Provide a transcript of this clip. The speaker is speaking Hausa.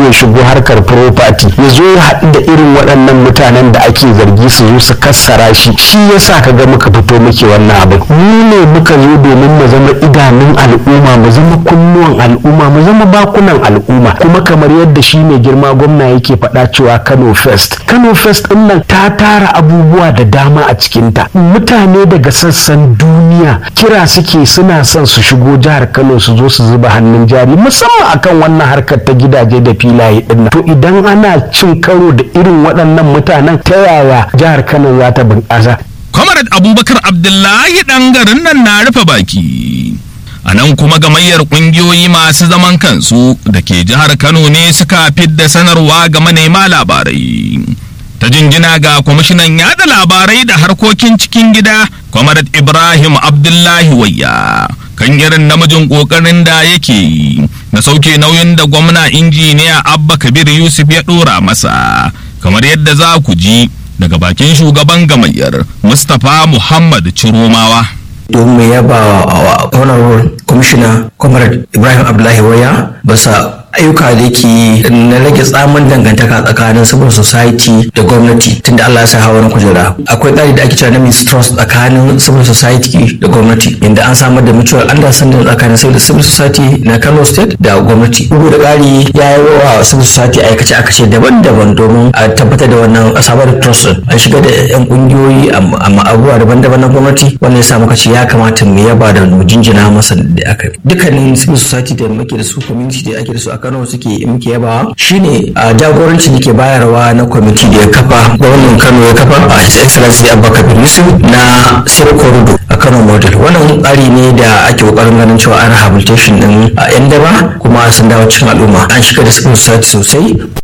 ya shigo harkar property ya zo ya haɗu da irin waɗannan mutanen da ake zargi su zo su kassara shi shi yasa ka ga muka fito muke wannan abin mu ne muka zo domin mu zama idanun al'umma mu zama kunnuwan al'umma mu zama bakunan al'umma kuma kamar yadda shi mai girma gwamna yake faɗa cewa Kano Fest Kano Fest ɗin nan ta tara abubuwa da dama a cikinta mutane daga sassan duniya kira suke suna son su shigo jihar Kano su zo su zuba hannun jari musamman akan wannan harkar ta gidaje da filaye ɗin to idan ana cin karo da irin waɗannan mutanen ta yaya jihar Kano za ta bunƙasa Comrade Abubakar Abdullahi ɗan garin nan na rufe baki. A nan kuma gamayyar ƙungiyoyi masu zaman kansu da ke jihar Kano ne suka fidda sanarwa ga manema labarai. Ta jinjina ga kwamishinan yada labarai da harkokin cikin gida, Comrade Ibrahim Abdullahi Wayya. Kan irin namijin ƙoƙarin da yake yi na sauke nauyin da gwamna injiniya Abba Kabir Yusuf ya ɗora masa, kamar yadda za ku ji daga bakin shugaban gamayyar Mustapha Muhammad Ciromawa. domin mu yaba wa honorable commissioner comrade ibrahim abdullahi waya basa ayyuka da yake na rage tsamin dangantaka tsakanin civil society da gwamnati tunda Allah ya sa hawa kujera akwai tsari da ake cewa na mistrust tsakanin civil society da gwamnati inda an samar da mutual understanding tsakanin civil society na Kano state da gwamnati bugu da ƙari ya yi wa civil society aikace aikace daban-daban domin a tabbatar da wannan a samar da trust an shiga da yan kungiyoyi amma abubuwa daban-daban na gwamnati wannan ya sa muka ce ya kamata mu yaba da mu jinjina masa da aka dukkanin civil society da muke da su community da ake da su a Kano suke muke yabawa shine a jagoranci da ke bayarwa na kwamiti da ya kafa gwamnan Kano ya kafa a His Excellency Abubakar Yusuf na Safe Corridor a Kano model wannan tsari ne da ake kokarin ganin cewa an rehabilitation din a yan daba kuma sun dawo cikin al'umma an shiga da civil society sosai